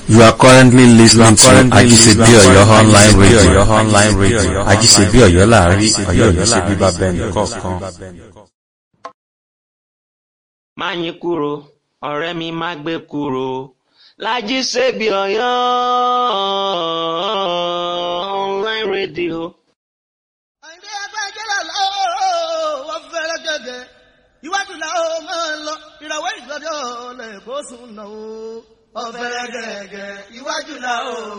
You are currently listening to Ajisebi Oyo online radio. online radio. Ajisebi Oyo láàrin Oyo ní ṣe bíbá bẹ́ẹ̀ni kọ̀ọ̀kan. má yín kúrò ọ̀rẹ́ mi má gbé kúrò Lájíṣebí Ọ̀yọ́ online radio. àìdé agbájẹ́ làlá wọ́n fẹ́rẹ́ gẹ́gẹ́ iwájú làwọn máa ń lọ ìràwọ̀ ìgbàdí ọ̀lẹ̀ kó sùn náà ó. ọ̀fẹ́rẹ́ gẹ́gẹ́ iwájú làwọn